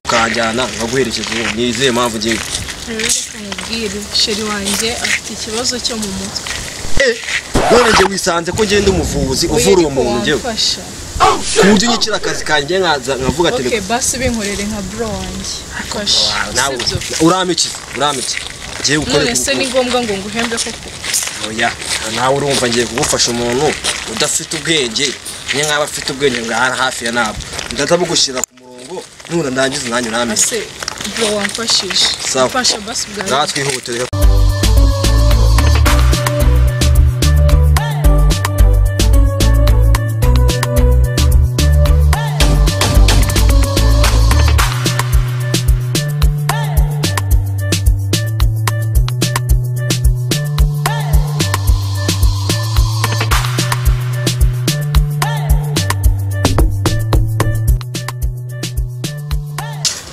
nzajyana nkaguherekeje ni izihe mpamvu ngiye reka nkubwire sheri wanjye afite ikibazo cyo mu mutwe none njye wisanze ko ngenda umuvuzi uvura uwo muntu njyewe wamfasha ku buryo unyikira akazi kanjye nkaza nkavuga ati oke basi ubinkorere nka bro wanjye fasha nawe sibyo urampikiza urampikiza ngiye gukora none se ku- ni ngombwa ngo nguhembe koko oya nawe urumva ngiye kugufasha umuntu udafite ubwenge niyo nkaba afite ubwenge ngo ahari hafi ya ntabwo ndahita bugushyira ku murongo nura ndangiza nanjye uramenye ase bro wamfashije Sawa. fasha basi ngaha bwawe twihute rero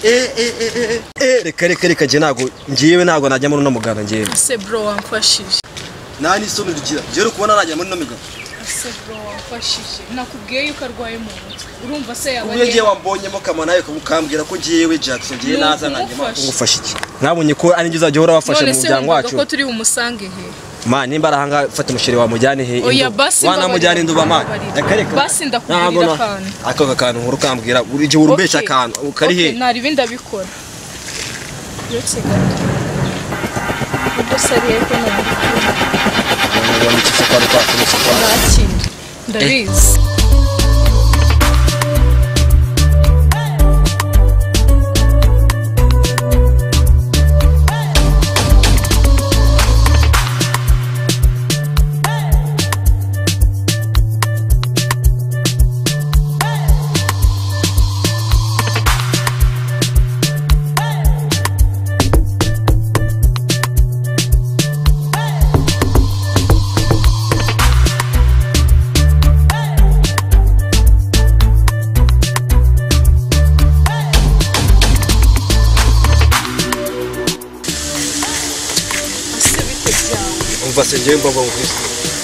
Eh, eh, eh, eh, eh, reka reka reka njye ntabwo ngiyewe ntabwo najya muri uno muganda ngewe ase bro wamfashije nta n'isoni rugira rero kubona najya muri uno muganda ase bro wamfashije nakubwiye yuko arwaye mu mutwe urumva se yaba ubwo ngiye ari wambonyemo kama nawe ukambwira ko ngiyewe jackson ngiye Ni naza nkanjye ukumufasha. ngufasha iki mwabonye ko ari njye uzajya uhora wafasha none mu se muryango wumvaga wacu ko turi bumusange he ma nimba ari ahangaha fata umusheri wamujyane he oya induba. basi wanamujyane induba ma mbabarira. reka reka basi Ntabwo ndakubwira na- akantu ako akantu uhora ukambwira buri gihe urubeshya Okay. akantu kari Okay, he nari ibindi abikora uretse gato ubwo se ariye ko nabikora Wanabona iki se kwari kwakomotse kwa- nta kindi ndabizi ese bite byawe umva se njyewe mbabwa ngwise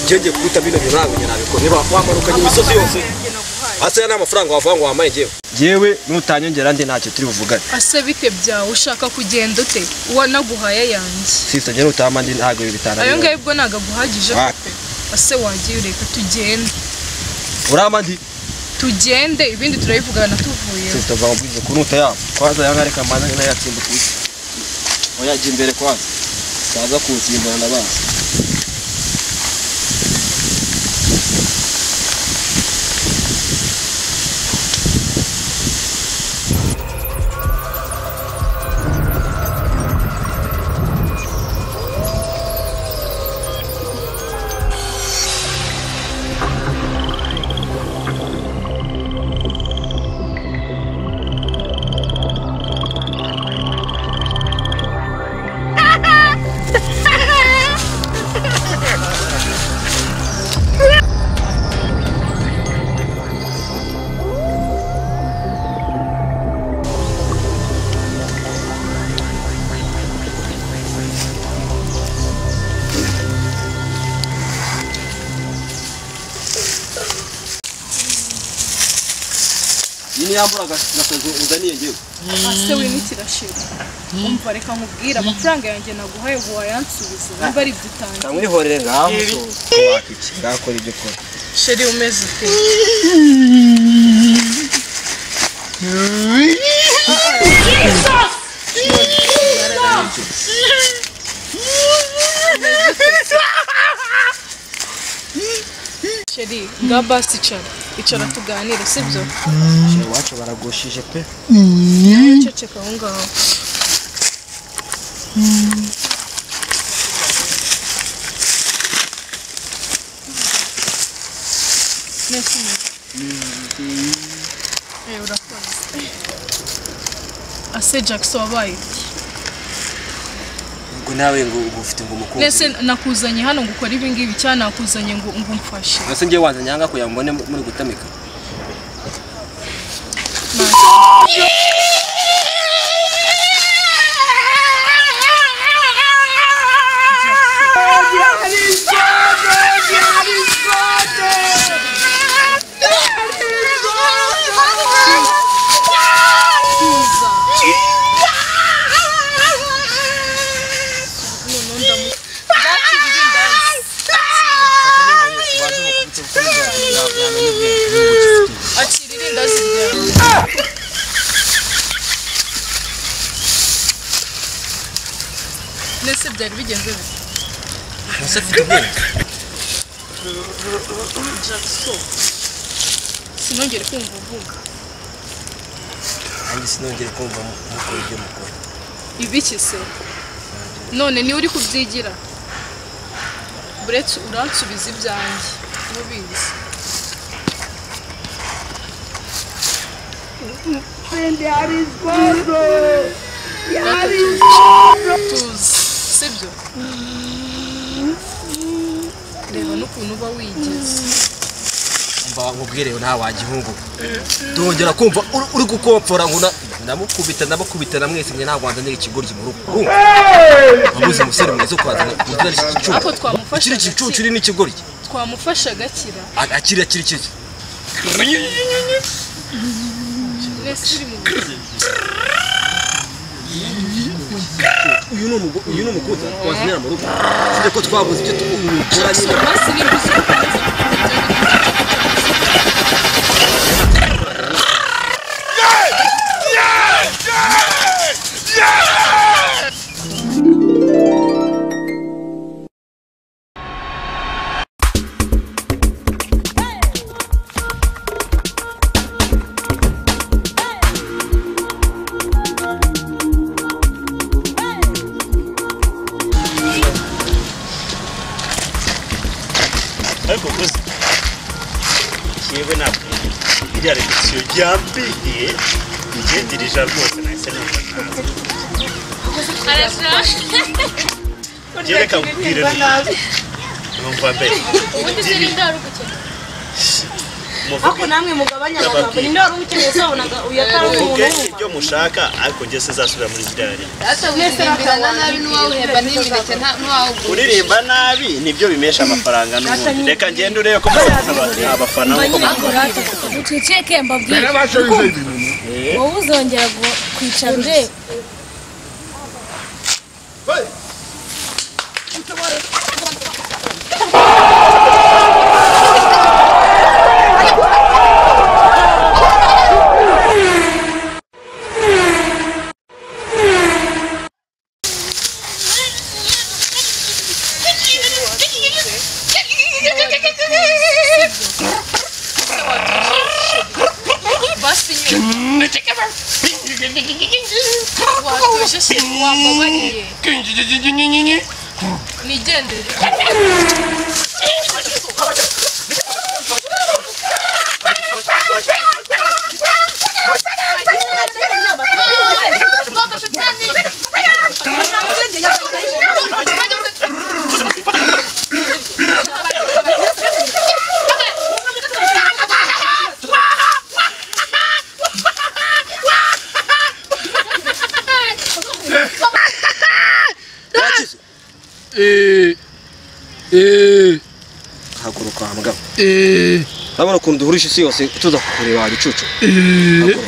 njyewe ngiye kuguta bino bintu ntabwo njye nabikora niba wamanukanye imisozi yose yanjye naguhaye hasi nta mafaranga wavuga ngo wamaye njyewe njyewe nutanyongera ndi ntacyo turi buvugane ese bite byawe ushaka kugenda ute uwo naguhaye yanjye sisita njyewe nutama ndi ntabwo ibi bitanu ayo ngayo ubwo ntabwo aguhagije Ah. pe ese wagiye ureka tugende urama ndi tugende ibindi turabivugana tuvuye sisita vuba mubwize ko nuta yabo kwanza yanga reka mbanza nayatsimba ku isi oya jya imbere kwanza utaza kuwusimbura ndabazi iyi ni yambura agasozo uzaniye njyewe ase wimikirashira umva reka nkubwire amafaranga yanjye naguhaye ubu wayansubiza niba ari ibyo utangiye nkamwihorere ngaho waka iki ngakora ibyo ukora sheri umeze ute sheri nga basi icara icara tuganire sibyo shira iwacu baragushije pe ceceka aho ngaho Neza umeze? Eh, urakoze ase jackson wabaye iki? ubwo nawe ngo ubu ufite ngo umukunzi nese nakuzanye hano ngo ukore ibingibi cyangwa nakuzanye ngo ngo umfashe ese ngiye wanza nyanga kugira ngo mbone muri gutamika Bwiza. byari bigenze bite ese afite ubwenge jackson sinongere kumva uvuga nanjye sinongere kumva mu- mukora ibyo mukora ibiki se none niwe uri kubyigira buretse uransubiza ibyanjye n'ubizi tuzi sibyo reba n'ukuntu uba wigeze mba nkubwirewe nta wagihungu dongera kumva uri- uri gukompfora ngo na- ndamukubita ndamukubita namwese njye ntabwo wanzanira ikigoryi mu rugo Urumva? wabuze umusore mwiza ukwazana ugira iki gicucu ariko twamufasha ikiri gicucu iri n'ikigoryi twamufasha agakira A- akiri akiri kiri mwese uri mu buzima uyu ni umugo- uyu ni umugozi wazanira mu rugo sinjye ko twabuze ibyo tukora nyine mwese ni ubuzima ariko gusa yewe ntabwo iriya repetisiyo ryambiriye igendirija rwose nahise numva ntazi njye reka nkubwire numva mbere ubundi se ni ndwara ugukina muvuge namwe mugabanya abantu ngo ninde wari uwukeneye se wabonaga uyu atari muvuge umuntu ibyo mushaka ariko njye sinzasubira muri ziriya rero data wiririmbirana nabi n'uwawuhemba n'imineke nta- n'uwawugura kuririmba nabi nibyo bimesha amafaranga n'ubundi reka ngende urebe ko muzi abafana nk'uko mubikora uceceke mbabwire wowe uzongera gu- kwicara ureba basi nyine watujije wamubariye nigendere yakize haguruka mbwa urabona ukuntu duhurisha isi yose tuza kukureba wa gicucu haguruka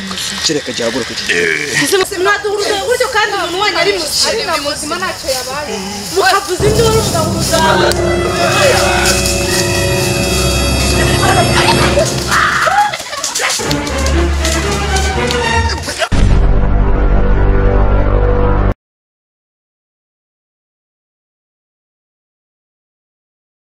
kereka jya haguruka iki gihe mwaduhuruza buryo kandi umuntu wanyu ari muzima ari na muzima ntacyo yabaye mukavuza induru mugahuruza